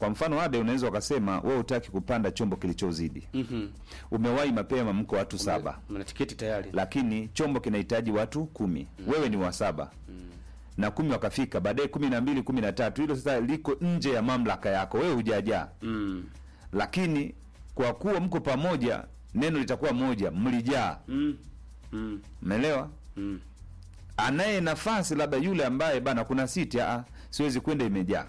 kwa mfano ade unaweza ukasema wewe hutaki kupanda chombo kilichozidi Mhm. umewahi mapema mko watu saba Mna tiketi tayari. lakini chombo kinahitaji watu kumi wewe ni wa saba na kumi wakafika baadaye kumi na mbili kumi na tatu hilo sasa liko nje ya mamlaka yako wewe hujajaa Mm. lakini kwa kuwa mko pamoja neno litakuwa moja mlijaa Mm. Mm. umeelewa Mm. anaye nafasi labda yule ambaye bana kuna siti aa, siwezi kwenda imejaa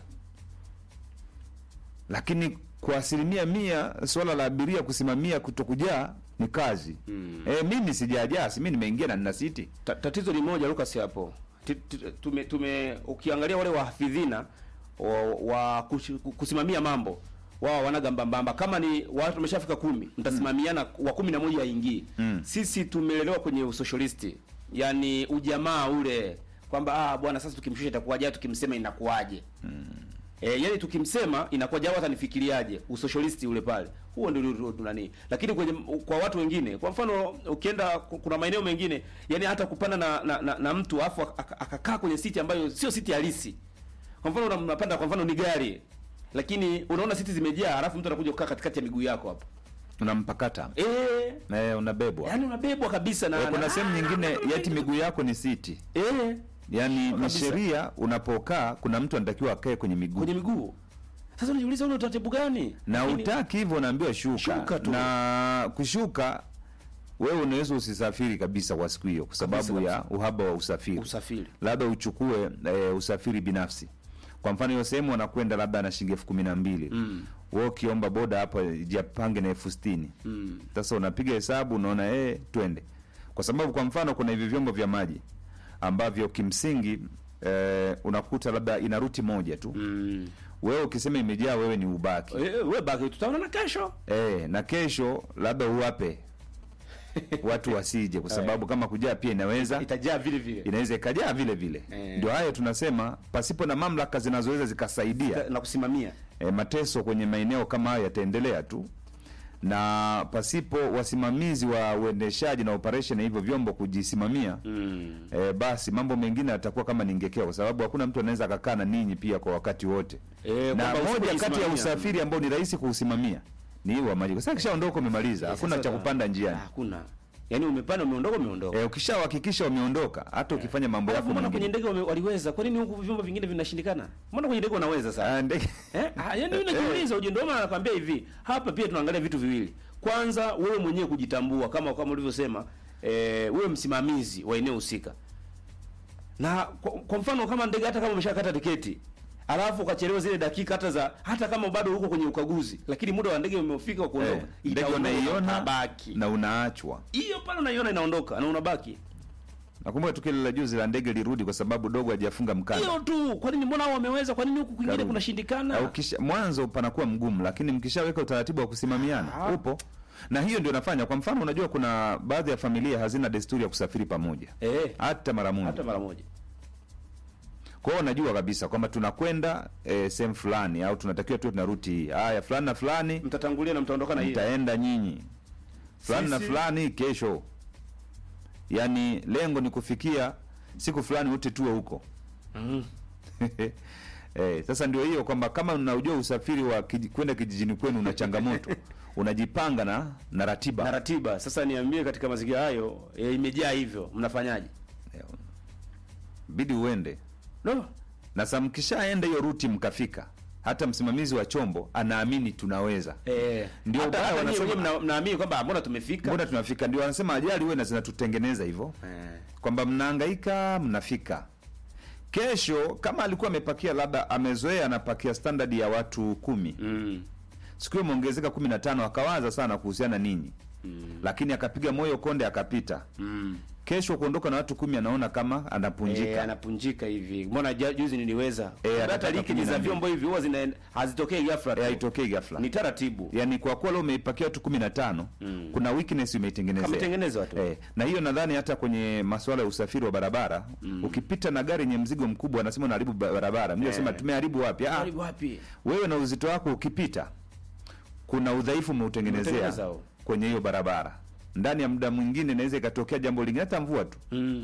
lakini kwa asilimia mia swala la abiria kusimamia kutokujaa ni kazi Mm. e, mimi sijajaa si mi nimeingia na nina siti Ta- tatizo ni moja Lucas hapo. Ti- ti- Tume, tume ukiangalia wale wahafidhina wa, wa kush- kusimamia mambo wao wanaga mbambamba kama ni watu wameshafika kumi mtasimamiana wa kumi na moja haingii Mm. sisi tumelelewa kwenye usocialisti yani ujamaa ule kwamba ah bwana sasa tukimshusha itakuwaje tukimsema inakuwaje E, yani tukimsema inakuwaje au hata nifikiriaje usocialisti ule pale huo ndio ndio- ndio nani lakini kwenye kwa watu wengine kwa mfano ukienda ku- kuna maeneo mengine yani hata kupanda na na, na, na mtu afu ak- akakaa kwenye siti ambayo sio siti halisi kwa mfano una- unapanda kwa mfano ni gari lakini unaona siti zimejaa alafu mtu anakuja kukaa katikati ya miguu yako hapo unampakata eh e, unabebwa yani unabebwa kabisa na e, kuna na- sehemu nyingine yati miguu yako ni siti eh yaani ni Kabisa. sheria unapokaa kuna mtu anatakiwa akae kwenye miguu kwenye miguu sasa unajiuliza ule utaratibu gani na Lakini- utaki hivyo unaambiwa shuka, Shuka tu. na kushuka wewe unaweza usisafiri kabisa kwa siku hiyo kwa sababu Kabisa, ya uhaba wa usafiri usafiri labda uchukue e, usafiri binafsi kwa mfano hiyo sehemu wanakwenda labda na shilingi elfu kumi na mbili Mm. wewe ukiomba boda hapa japange na elfu sitini mm. sasa unapiga hesabu unaona eh, twende kwa sababu kwa mfano kuna hivi vyombo vya maji ambavyo kimsingi eh, unakuta labda ina ruti moja tu Mm. wewe ukisema imejaa wewe ni ubaki Eh, we baki tutaona na kesho eh, na kesho labda uwape watu wasije kwa sababu kama kujaa pia inaweza itajaa vile vile inaweza ikajaa vile vile Eh. ndio hayo tunasema pasipo na mamlaka zinazoweza zikasaidia na kusimamia e, mateso kwenye maeneo kama hayo yataendelea tu na pasipo wasimamizi wa uendeshaji na operation ya hivyo vyombo kujisimamia mm. e, basi mambo mengine yatakuwa kama ningekea kwa sababu hakuna mtu anaweza akakaa na ninyi pia kwa wakati wote Eh, na kwamba moja kati ya usipojisimamia. usafiri ambao ni rahisi kuusimamia ni huu wa maji kwa sababu kishaondoka umemaliza Eh, hakuna sasa- cha kupanda njiani hakuna yaani umepanda umeondoka umeondoka e, ukishawahakikisha wameondoka hata ukifanya mambo Alafu yako mbona kwenye mengine ndege wame- waliweza kwa nini huku vyombo vingine vinashindikana mbona kwenye ndege unaweza sasa Ah, ndege eh ah, yaani mimi najiuliza uje ndio maana nakwambia hivi hapa pia tunaangalia vitu viwili kwanza wewe mwenyewe kujitambua kama kama ulivyosema eh, wewe msimamizi wa eneo husika na kwa, kwa mfano kama ndege hata kama umeshakata tiketi alafu ukachelewa zile dakika hata za hata kama bado uko kwenye ukaguzi lakini muda wa ndege umefika wa kuondoka eh, ndege itaondoka, unaiona utabaki na unaachwa hiyo pale unaiona inaondoka na unabaki nakumbuka tukio la juzi la ndege lirudi kwa sababu dogo hajafunga mkanda hiyo tu kwa nini mbona hao wameweza kwa nini huku kwingine Karudi. kunashindikana au kisha mwanzo panakuwa mgumu lakini mkishaweka utaratibu wa kusimamiana Ah. upo na hiyo ndio nafanya kwa mfano unajua kuna baadhi ya familia hazina desturi ya kusafiri pamoja eh hata mara moja hata mara moja kwa hiyo unajua kabisa kwamba tunakwenda eh, sehemu fulani au tunatakiwa tuwe tuna ruti hii haya fulani na fulani mtatangulia na mtaondoka na hiyo mtaenda nyinyi fulani na Sisi- fulani kesho yaani lengo ni kufikia siku fulani wote tuwe huko mm. Eh, sasa ndio hiyo kwamba kama unajua usafiri wa kiji, kwenda kijijini kwenu una changamoto unajipanga na na ratiba na ratiba sasa niambie katika mazingira hayo e, imejaa hivyo mnafanyaje Eh, bidi uende no na sa mkishaenda hiyo ruti mkafika hata msimamizi wa chombo anaamini tunaweza eh Ndio hata ubaya hata nyinyi wanasema- wenyewe mna- mnaamini kwamba mbona tumefika mbona tunafika ndio wanasema ajali huwe na zinatutengeneza hivyo eh kwamba mnahangaika mnafika kesho kama alikuwa amepakia labda amezoea anapakia standard ya watu kumi mm. siku hiyo imeongezeka kumi na tano akawaza sana kuhusiana ninyi Mm. lakini akapiga moyo konde akapita Mm. kesho kuondoka na watu kumi anaona kama anapunjika Eh, anapunjika hivi mbona ja- juzi niliweza Eh, hata anataka liki kumi na za mbili. vyombo hivi huwa zina hazitokei ghafla tu. Eh, haitokei ghafla ni taratibu yaani kwa kuwa leo umeipakia watu kumi na tano Mm. kuna weakness umeitengenezea kametengenezwa tu Eh, na hiyo nadhani hata kwenye masuala ya usafiri wa barabara Mm. ukipita na gari yenye mzigo mkubwa anasema unaharibu ba- barabara mimi Eh. nasema tumeharibu wapi ah, Karibu wapi wewe na uzito wako ukipita kuna udhaifu umeutengenezea Umeutengeneza huo. kwenye hiyo barabara ndani ya muda mwingine inaweza ikatokea jambo lingine hata mvua tu mm.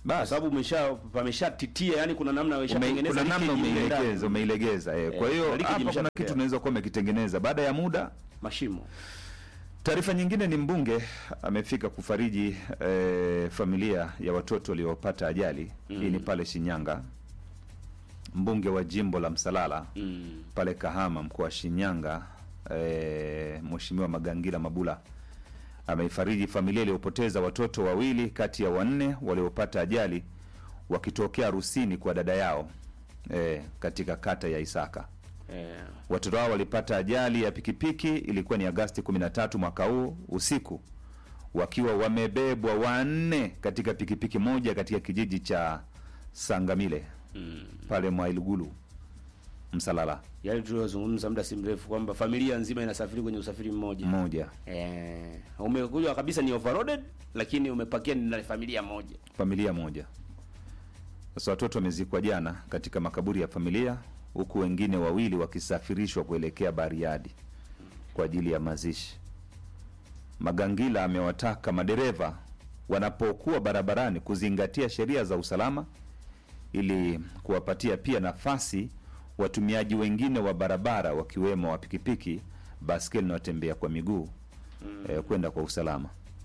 kwa basi sababu umesha pameshatitia, yani kuna namna Ume- umeshatengeneza kuna namna leakage mle ndani. umeilegeza umeilegeza eh. Kwa Eh, hiyo leakage hapa kuna imeshatokea. kitu unaweza kuwa umekitengeneza baada ya muda. mashimo Taarifa nyingine ni mbunge amefika kufariji eh, familia ya watoto waliopata ajali. Hii ni pale Shinyanga. Mbunge wa jimbo la Msalala mm. pale Kahama, mkoa wa Shinyanga, eh, Mheshimiwa Magangila Mabula ameifariji familia iliyopoteza watoto wawili kati ya wanne waliopata ajali wakitokea harusini kwa dada yao eh, katika kata ya Isaka. eh, Watoto hao walipata ajali ya pikipiki, ilikuwa ni Agasti 13 mwaka huu usiku, wakiwa wamebebwa wanne katika pikipiki moja katika kijiji cha Sangamile mm. pale Mwailugulu Msalala yale tuliyozungumza muda si mrefu kwamba familia nzima inasafiri kwenye usafiri mmoja mmoja, eh, umekuja kabisa ni overloaded, lakini umepakia ni na familia moja familia moja. Sasa watoto wamezikwa jana katika makaburi ya familia, huku wengine wawili wakisafirishwa kuelekea Bariadi kwa ajili ya mazishi. Magangila amewataka madereva wanapokuwa barabarani kuzingatia sheria za usalama ili kuwapatia pia nafasi watumiaji wengine wa barabara wakiwemo wa pikipiki, baskeli na watembea kwa miguu eh, kwenda kwa usalama.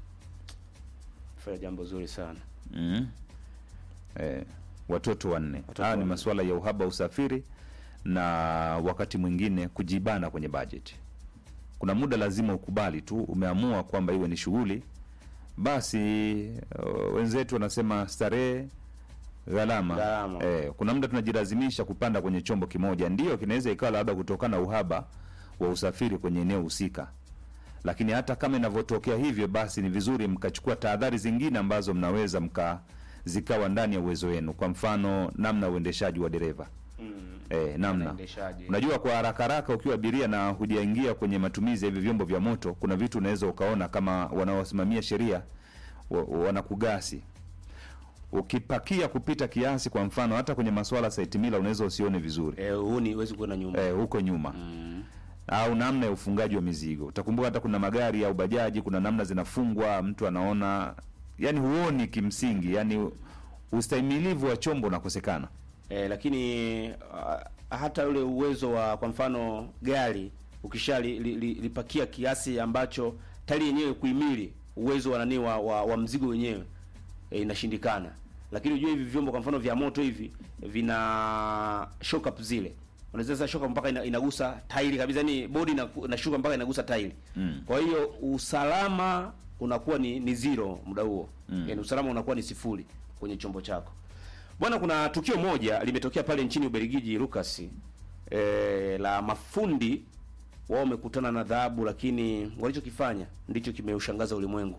fanya jambo zuri sana Mm. Eh, watoto wanne. Watoto Haya ni wanne. masuala ya uhaba wa usafiri na wakati mwingine kujibana kwenye bajeti. Kuna muda lazima ukubali tu, umeamua kwamba iwe ni shughuli, basi uh, wenzetu wanasema starehe gharama. Gharama. Eh, kuna muda tunajilazimisha kupanda kwenye chombo kimoja, ndio kinaweza ikawa labda kutokana na uhaba wa usafiri kwenye eneo husika lakini hata kama inavyotokea hivyo, basi ni vizuri mkachukua tahadhari zingine ambazo mnaweza mka zikawa ndani ya uwezo wenu. Kwa mfano, namna ya uendeshaji wa dereva mm. eh, namna Uendeshaji. unajua, kwa haraka haraka ukiwa abiria na hujaingia kwenye matumizi ya hivi vyombo vya moto, kuna vitu unaweza ukaona kama wanaosimamia sheria wa- wanakugasi ukipakia kupita kiasi. Kwa mfano, hata kwenye masuala site mila unaweza usione vizuri eh, huu ni huwezi kuenda nyuma eh, huko nyuma mm. au namna ya ufungaji wa mizigo. Utakumbuka hata kuna magari au bajaji, kuna namna zinafungwa, mtu anaona, yani huoni kimsingi, yani ustahimilivu wa chombo unakosekana. eh, lakini uh, hata ule uwezo wa kwa mfano gari ukisha li, li, li, lipakia kiasi ambacho tayari yenyewe kuhimili uwezo wa nani wa, wa, wa mzigo wenyewe eh, inashindikana. Lakini unajua hivi vyombo kwa mfano vya moto hivi vina shock up zile unaweza sasa shock up mpaka ina, inagusa tairi kabisa, yani bodi ina- inashuka mpaka inagusa tairi Mm. kwa hiyo usalama unakuwa ni, ni zero muda huo Mm. yani usalama unakuwa ni sifuri kwenye chombo chako bwana. Kuna tukio moja limetokea pale nchini Ubelgiji Lucas, e, la mafundi wao wamekutana na dhahabu, lakini walichokifanya ndicho kimeushangaza ulimwengu.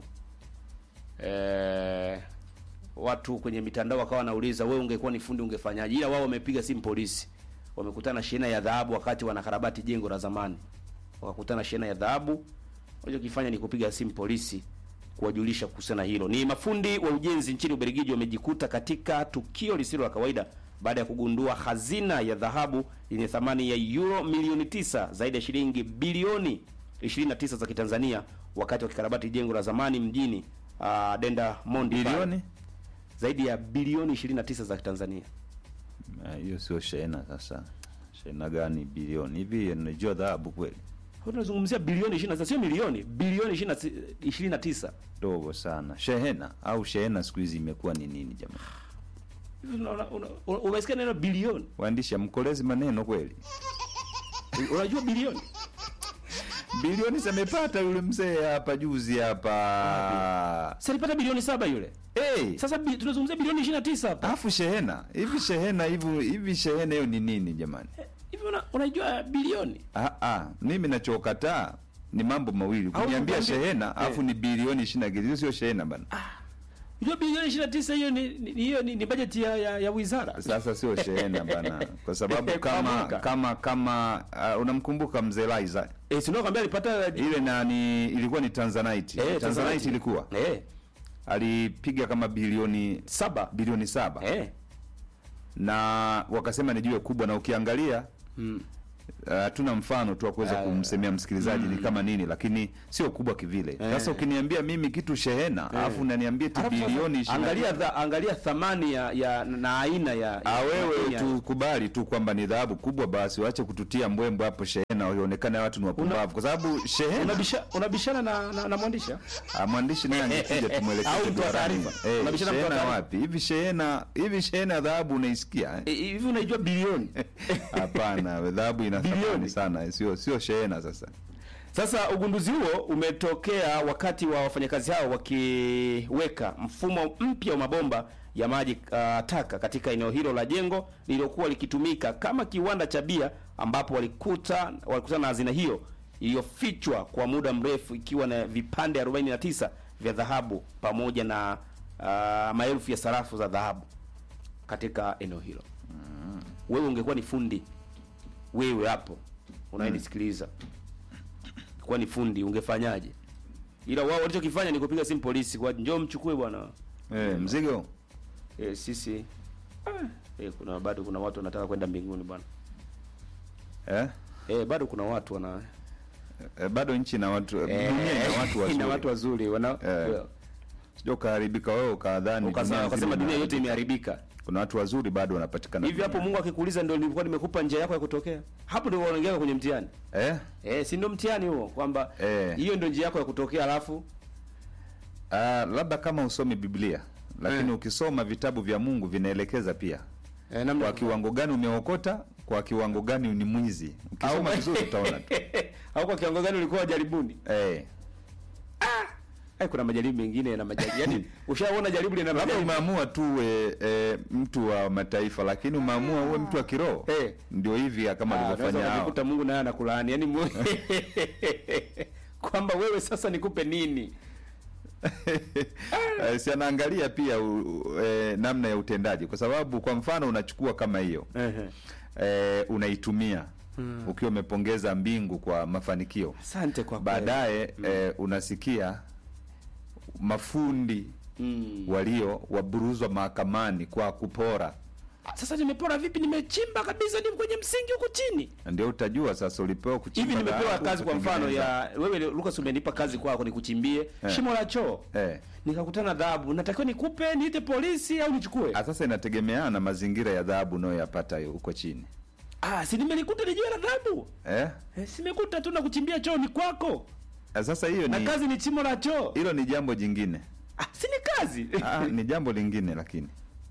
E, watu kwenye mitandao wakawa wanauliza wewe ungekuwa ni fundi ungefanyaje? Ila wao wamepiga simu polisi, wamekutana na shehena ya dhahabu wakati wanakarabati jengo la zamani, wakakutana na shehena ya dhahabu. Walichokifanya ni kupiga simu polisi kuwajulisha kuhusiana na hilo. Ni mafundi wa ujenzi nchini Ubelgiji wamejikuta katika tukio lisilo la kawaida baada ya kugundua hazina ya dhahabu yenye thamani ya euro milioni tisa, zaidi ya shilingi bilioni 29 za Kitanzania wakati wakikarabati jengo la zamani mjini uh, Denda Mondi pale. Bilioni zaidi ya bilioni 29 za Tanzania. Ah, hiyo sio shehena. Sasa shehena gani bilioni hivi? Unajua dhahabu kweli Tunazungumzia bilioni 29, sio milioni, bilioni 20 29. dogo sana. Shehena au shehena siku hizi imekuwa ni nini jamani? Hivi unaona- una- una- Umesikia neno bilioni? Waandishi amkolezi maneno kweli. Unajua bilioni? Bilioni zamepata yule mzee hapa juzi hapa. Sasa alipata bilioni saba yule. Hey, Sasa bi, tunazungumzia bilioni 29 hapa. alafu shehena hivi shehena hivi hivi shehena hiyo ni nini jamani? Hivi una, unajua bilioni? Ah, ah, mimi nachokataa ni mambo mawili. Au Kuniambia kukwambia- shehena alafu ni bilioni 20 kitu hiyo sio shehena bana. Unajua bilioni 29 hiyo ni ni- hiyo ni, ni bajeti ya, ya, ya wizara. Sasa sio shehena bana, kwa sababu Kwa kama mwaka. kama kama uh, unamkumbuka mzee Laiza Eh, si ndio kwambia alipata ile nani ilikuwa ni Tanzanite. Eh, Tanzanite ilikuwa Eh, alipiga kama bilioni saba. bilioni saba Eh. na wakasema ni jiwe kubwa, na ukiangalia Mm. hatuna mfano tu wa kuweza Ah, kumsemea msikilizaji ni kama nini, lakini sio kubwa kivile. Sasa ukiniambia mimi kitu shehena alafu unaniambia ti Alafu sasa, bilioni ishirini na angalia dha, angalia thamani ya, ya na aina ya, Ah, ya wewe ya- tukubali tu kwamba ni dhahabu kubwa, basi waache kututia mbwembwe hapo shehena, waonekane watu ni wapumbavu, kwa sababu shehena unabisha, unabishana na, na, na mwandishi ah? Ah, mwandishi naye angekuja tumwelekeze Au mtu wa duarani. taarifa. Eh, Unabishana mtu wa shehena taarifa. wapi hivi? Shehena hivi, shehena ya dhahabu unaisikia eh? Eh, hivi unaijua bilioni Hapana, dhahabu ina thamani Bilioni. sana, sio sio shehena. Sasa Sasa ugunduzi huo umetokea wakati wa wafanyakazi hao wakiweka mfumo mpya wa mabomba ya maji uh, taka katika eneo hilo la jengo lililokuwa likitumika kama kiwanda cha bia, ambapo walikuta walikutana na hazina hiyo iliyofichwa kwa muda mrefu ikiwa na vipande 49 vya dhahabu pamoja na uh, maelfu ya sarafu za dhahabu katika eneo hilo. Wewe ungekuwa ni fundi, wewe hapo unayenisikiliza kuwa ni fundi ungefanyaje? Ila wao walichokifanya ni kupiga simu polisi kwa njoo mchukue bwana. eh, mzigo E, sisi ah, e, kuna bado kuna watu wanataka kwenda mbinguni bwana. eh? E, bado kuna watu wana Eh, bado nchi na watu dunia ina watu wazuri, ina watu wazuri wana Eh, sio ukaharibika wewe ukadhani ukasema dunia ukasema nzima dunia yote imeharibika. imeharibika. Kuna watu wazuri bado wanapatikana Hivi hapo duniani. Mungu akikuuliza ndio nilikuwa nimekupa njia yako ya kutokea. Hapo ndio unaongea kwenye mtihani. eh? Eh, si ndio mtihani huo kwamba Eh. hiyo ndio njia yako ya kutokea alafu Ah, labda kama usomi Biblia lakini Eh. ukisoma vitabu vya Mungu vinaelekeza pia eh, namna kwa kiwango gani umeokota, kwa kiwango gani ni mwizi. Ukisoma vizuri utaona tu. au kwa kiwango gani ulikuwa jaribuni? Eh, Eh, kuna majaribu mengine na majaribu. Yaani ushaona jaribu lina labda majaribu. umeamua tu uwe e, mtu wa mataifa, lakini umeamua uwe mtu wa kiroho Eh. ndio hivi kama Ah, alivyofanya unaweza hao. ukajikuta Mungu naye anakulaani. Yaani mu... kwamba wewe sasa nikupe nini? Eh, si anaangalia pia u, u, e, namna ya utendaji, kwa sababu kwa mfano unachukua kama hiyo Ehe. e, unaitumia ukiwa umepongeza mbingu kwa mafanikio Asante kwa kweli. baadaye eh, unasikia mafundi Mm. walio waburuzwa mahakamani kwa kupora, Sasa nimepora vipi? Nimechimba kabisa ni kwenye msingi huko chini. ndio utajua sasa ulipewa kuchimba Hivi nimepewa dhahabu, kazi kwa mfano kutengeneza. ya wewe Lucas, umenipa kazi kwako nikuchimbie Eh. shimo la choo. eh. Nikakutana dhahabu. Natakiwa nikupe niite polisi au nichukue? Ah, Sasa inategemeana na mazingira ya dhahabu unayoyapata hiyo huko chini Ah, si nimelikuta ni jiwe la dhahabu. eh? Eh, simekuta tu na kuchimbia choo ni kwako. Ah, Sasa hiyo Na ni kazi ni chimo la choo. hilo ni jambo jingine Ah, si ni kazi. ah, ni jambo lingine lakini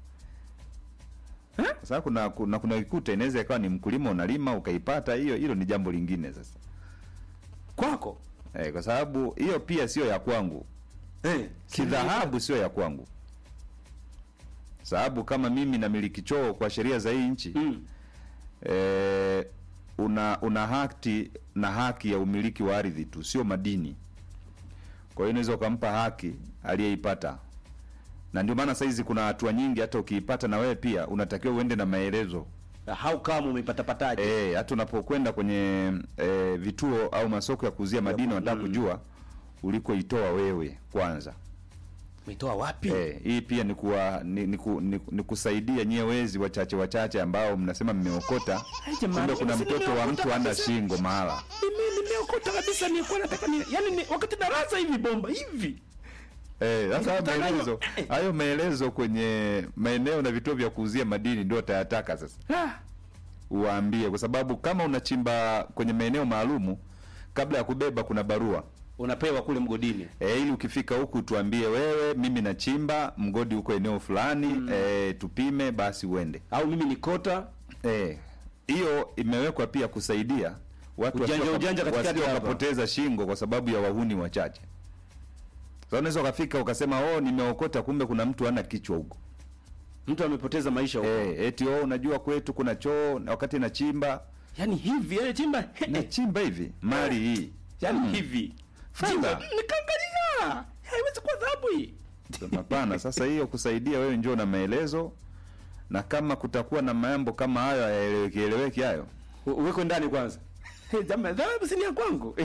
Eh? sasa kuna kuna kuna ikuta inaweza ikawa ni mkulima unalima ukaipata hiyo, hilo ni jambo lingine sasa kwako. eh, kwa sababu hiyo pia sio ya kwangu Eh, kidhahabu sio ya kwangu, sababu kama mimi namiliki choo kwa sheria za hii nchi Mm. eh, una una haki na haki ya umiliki wa ardhi tu, sio madini. Kwa hiyo unaweza ukampa haki aliyeipata, na ndio maana saizi kuna hatua nyingi, hata ukiipata na wewe pia unatakiwa uende na maelezo How come umeipata pataje? eh, hata unapokwenda kwenye eh, vituo au masoko ya kuuzia madini, wanataka kujua ulikoitoa wewe kwanza. Umeitoa wapi? Eh, hii pia ni, kuwa, ni, ni, ku, ni, ni kusaidia nyie wezi wachache wachache ambao mnasema mmeokota, Ai, jamani, kumbe kuna si mtoto wa nimeokota mtu ana kabisa. shingo mahala. Mimi nimeokota kabisa nilikuwa nataka ni yani ni, wakati darasa hivi bomba hivi. Eh, sasa hayo Nikakutana maelezo nayo. hayo maelezo kwenye maeneo na vituo vya kuuzia madini ndio utayataka sasa Ah, uwaambie, kwa sababu kama unachimba kwenye maeneo maalumu, kabla ya kubeba kuna barua unapewa kule mgodini. e, ili ukifika huku tuambie wewe, mimi nachimba mgodi huko eneo fulani mm. e, tupime basi uende. Au mimi ni kota Eh, hiyo imewekwa pia kusaidia watu Ujanja- wasio- ujanja katikati wasio hapa. wakapoteza shingo kwa sababu ya wahuni wachache. Sasa unaweza ukafika ukasema oh, nimeokota, kumbe kuna mtu ana kichwa huko mtu amepoteza maisha huko. eh, eti oh, unajua kwetu kuna choo na wakati nachimba Yaani hivi yani chimba nachimba hivi mali hii yaani hivi. Fedha. Chimba, Nikaangalia. Haiwezi kuwa dhahabu hii. Hapana. Sasa hiyo kusaidia wewe, njoo na maelezo, na kama kutakuwa na mambo kama hayo hayaeleweki eleweki hayo U- Uwekwe ndani kwanza. Hey, jamaa dhahabu si ni ya kwangu.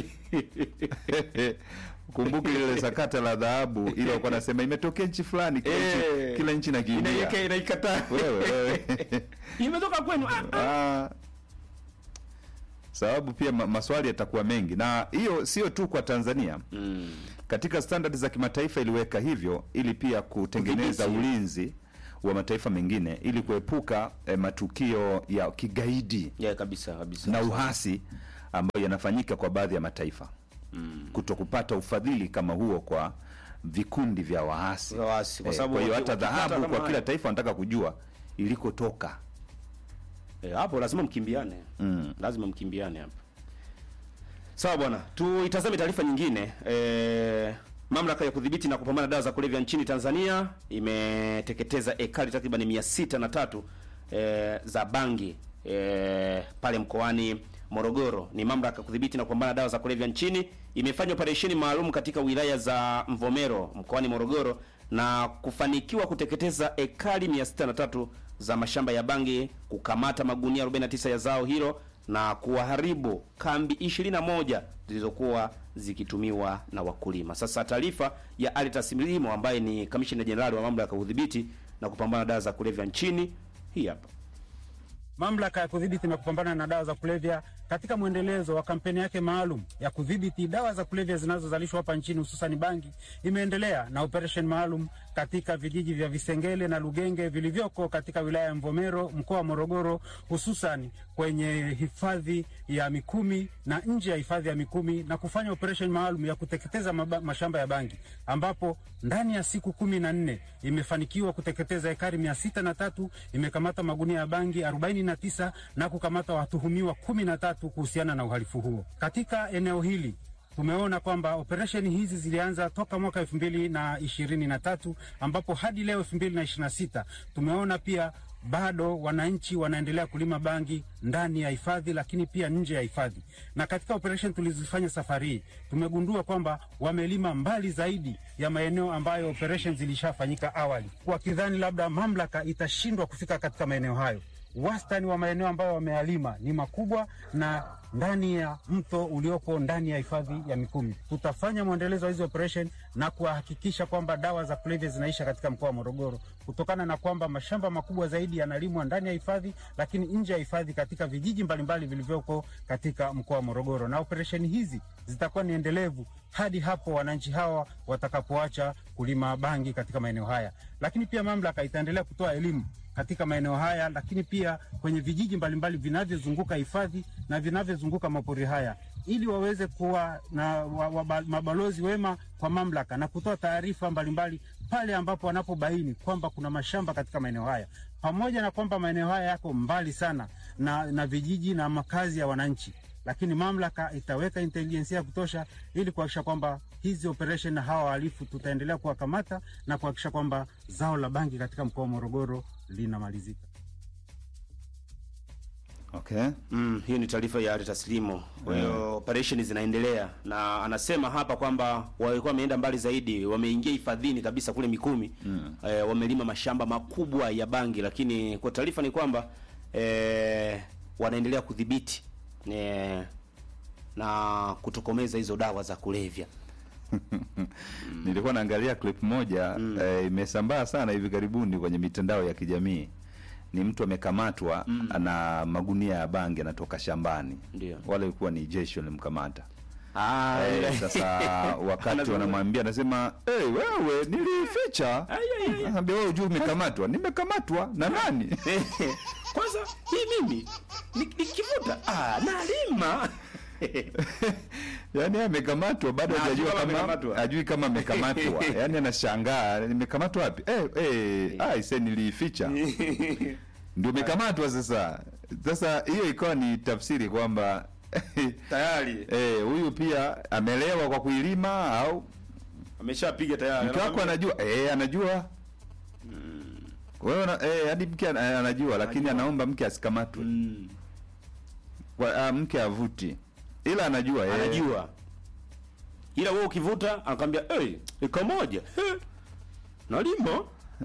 kumbuke lile sakata la dhahabu ile walikuwa nasema imetokea nchi fulani, kila nchi Eh. kila nchi nakimbia Inaiweka inaikataa. wewe wewe Imetoka kwenu. Ah, ah. Ah. sababu pia ma maswali yatakuwa mengi, na hiyo sio tu kwa Tanzania mm. katika standard za kimataifa iliweka hivyo ili pia kutengeneza Kudhibiti. ulinzi wa mataifa mengine ili kuepuka eh, matukio ya kigaidi yeah, kabisa kabisa na uhasi ambayo yanafanyika kwa baadhi ya mataifa mm. kuto kupata ufadhili kama huo kwa vikundi vya waasi. Vya waasi, kwa Eh, sababu kwa hiyo waki- hata wakipata dhahabu kama kwa kila haya. taifa wanataka kujua ilikotoka. Eh, hapo lazima mkimbiane Mm. lazima mkimbiane hapo sawa bwana tuitazame taarifa nyingine e, mamlaka ya kudhibiti na kupambana na dawa za kulevya nchini tanzania imeteketeza ekari takriban mia sita na tatu e, za bangi e, pale mkoani morogoro ni mamlaka ya kudhibiti na kupambana na dawa za kulevya nchini imefanya operesheni maalum katika wilaya za mvomero mkoani morogoro na kufanikiwa kuteketeza ekari 603 za mashamba ya bangi, kukamata magunia 49 ya zao hilo na kuwaharibu kambi 21 zilizokuwa zikitumiwa na wakulima. Sasa taarifa ya Alitas Mlimo ambaye ni kamishina jenerali wa mamlaka ya udhibiti na kupambana na dawa za kulevya nchini, hii hapa. Mamlaka ya kudhibiti na kupambana na dawa za kulevya katika mwendelezo wa kampeni yake maalum ya kudhibiti dawa za kulevya zinazozalishwa hapa nchini hususan bangi, imeendelea na operesheni maalum katika vijiji vya Visengele na Lugenge vilivyoko katika wilaya ya Mvomero mkoa wa Morogoro, hususan kwenye hifadhi ya Mikumi na nje ya hifadhi ya Mikumi na kufanya operesheni maalum ya kuteketeza maba, mashamba ya bangi ambapo ndani ya siku kumi na nne imefanikiwa kuteketeza ekari mia sita na tatu imekamata magunia ya bangi arobaini na tisa na kukamata watuhumiwa kumi na tatu kuhusiana na uhalifu huo katika eneo hili tumeona kwamba operesheni hizi zilianza toka mwaka elfu mbili na ishirini na tatu ambapo hadi leo elfu mbili na ishirini na sita tumeona pia bado wananchi wanaendelea kulima bangi ndani ya hifadhi lakini pia nje ya hifadhi. Na katika operesheni tulizofanya safari hii tumegundua kwamba wamelima mbali zaidi ya maeneo ambayo operesheni zilishafanyika awali, wakidhani labda mamlaka itashindwa kufika katika maeneo hayo. Wastani wa maeneo ambayo wameyalima ni makubwa na ndani ya mto uliopo ndani ya hifadhi ya Mikumi. Tutafanya mwendelezo wa hizi operation na kuhakikisha kwamba dawa za kulevya zinaisha katika mkoa wa Morogoro, kutokana na kwamba mashamba makubwa zaidi yanalimwa ndani ya hifadhi, lakini nje ya hifadhi katika vijiji mbalimbali vilivyoko katika mkoa wa Morogoro, na operesheni hizi zitakuwa ni endelevu hadi hapo wananchi hawa watakapoacha kulima bangi katika maeneo haya. Lakini pia mamlaka itaendelea kutoa elimu katika maeneo haya, lakini pia kwenye vijiji mbalimbali vinavyozunguka hifadhi na vinavyozunguka mapori haya, ili waweze kuwa na wa, wa, mabalozi wema kwa mamlaka na kutoa taarifa mbalimbali pale ambapo wanapobaini kwamba kuna mashamba katika maeneo haya, pamoja na kwamba maeneo haya yako mbali sana na, na vijiji na makazi ya wananchi lakini mamlaka itaweka intelijensia ya kutosha ili kuhakikisha kwamba hizi operation na hawa wahalifu tutaendelea kuwakamata na kuhakikisha kwamba zao la bangi katika mkoa wa Morogoro linamalizika. Okay. Mm, hiyo ni taarifa ya Ali Taslimo. Kwa hiyo Yeah. operation zinaendelea na anasema hapa kwamba walikuwa wameenda mbali zaidi, wameingia hifadhini kabisa kule Mikumi mm. E, wamelima mashamba makubwa ya bangi, lakini kwa taarifa ni kwamba e, wanaendelea kudhibiti e, na kutokomeza hizo dawa za kulevya. Nilikuwa naangalia clip moja eh, imesambaa sana hivi karibuni kwenye mitandao ya kijamii. Ni mtu amekamatwa ana magunia ya bangi anatoka shambani. Ndio. Wale walikuwa ni jeshi walimkamata. Ah, Eh, sasa wakati Anazungumza. wanamwambia anasema, "Hey, wewe nilificha." Ai, ai, ai. Anambia wewe hujui umekamatwa. Nimekamatwa na nani? Kwanza hii mimi ni- nikivuta ah, nalima Yaani yeye amekamatwa bado Na hajajua hajui kama kama amekamatwa. hajui kama amekamatwa. Yaani anashangaa, nimekamatwa wapi? Eh, eh, ah, ise niliificha. Ndio umekamatwa sasa. Sasa hiyo ikawa ni tafsiri kwamba tayari eh, huyu pia amelewa kwa kuilima au ameshapiga tayari. mke wako anajua? Eh, anajua. Wewe una- eh, hadi mke ana- anajua lakini Anajua. anaomba mke asikamatwe. Mm. Kwa, ah, mke avuti. Ila anajua eh. anajua ila wewe ukivuta anakwambia hey, iko moja Eh, nalima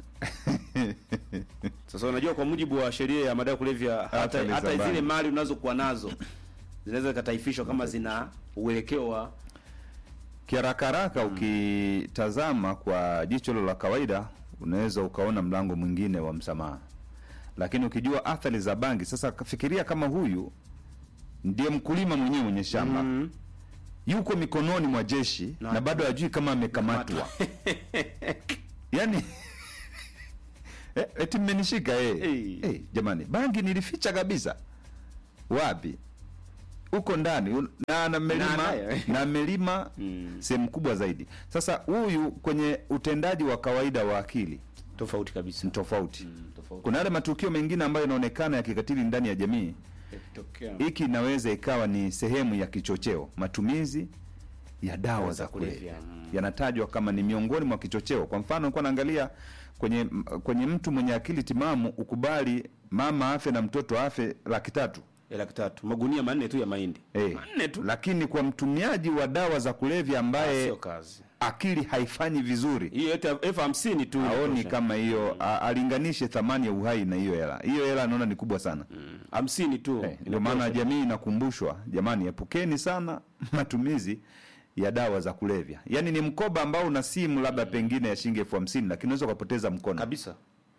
sasa unajua kwa mujibu wa sheria ya madawa ya kulevya hata, Athari za hata bangi. zile mali unazokuwa nazo zinaweza zikataifishwa kama zina uelekeo wa Kiharaka haraka ukitazama kwa jicho hilo la kawaida unaweza ukaona mlango mwingine wa msamaha, lakini ukijua athari za bangi, sasa fikiria kama huyu ndiye mkulima mwenyewe mwenye shamba Mm. yuko mikononi mwa jeshi Na- na, bado hajui kama amekamatwa yani eh, eti mmenishika eh. Eh. Eh, jamani bangi nilificha kabisa wapi huko ndani un- na na melima nayo. na melima Mm. sehemu kubwa zaidi sasa huyu kwenye utendaji wa kawaida wa akili Tofauti kabisa. ni tofauti Mm, tofauti. kuna yale matukio mengine ambayo yanaonekana ya kikatili ndani ya jamii Yakitokea. hiki inaweza ikawa ni sehemu ya kichocheo matumizi ya dawa za kulevya Mm. yanatajwa kama ni miongoni mwa kichocheo kwa mfano nilikuwa naangalia kwenye kwenye mtu mwenye akili timamu ukubali mama afe na mtoto afe laki tatu Ya laki tatu. Magunia manne tu ya mahindi. Eh, Manne tu. lakini kwa mtumiaji wa dawa za kulevya ambaye Sio kazi. akili haifanyi vizuri Hiyo yote elfu hamsini tu. aoni inatosha. kama hiyo a- alinganishe thamani ya uhai na hiyo hela hiyo hela anaona ni kubwa sana Mm, hamsini tu. Eh, ndio maana jamii inakumbushwa jamani epukeni sana matumizi ya dawa za kulevya yaani ni mkoba ambao una simu labda pengine ya shilingi elfu hamsini lakini unaweza ukapoteza mkono kabisa.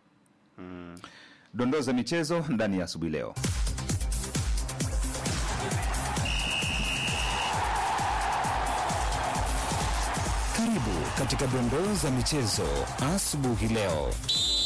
dondoo za michezo ndani ya asubuhi leo Karibu katika dondoo za michezo asubuhi leo.